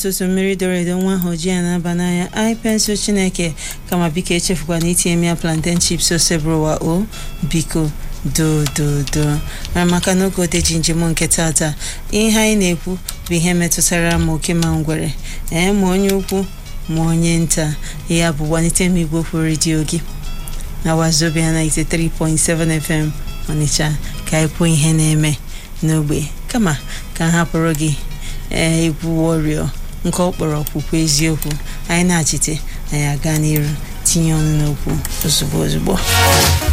ụtụtụ mmiri doro edo nwa ahụ ji ya na-aba n'anya anyị pensụl chineke kama biko echefukwa na itinye m ya plantain chips osebrowa o biko do do do mara maka n'oge odeji njem nke tata ihe anyị na-ekwu bụ ihe metụtara ma oke ma ngwere ee ma onye ukwu ma onye nta ya bụ gbanite m igwe okwu redio gị na wazobia 93.7 FM Ọnịcha ka anyị kwuo ihe na-eme n'ogbe kama ka m hapụrụ gị ee egwu wọrio nke ọ kpọrọ ọkpụkpọ eziokwu anyị na-achite anyị aga n'iru tinye ọnụ n'okwu ozugbo ozugbo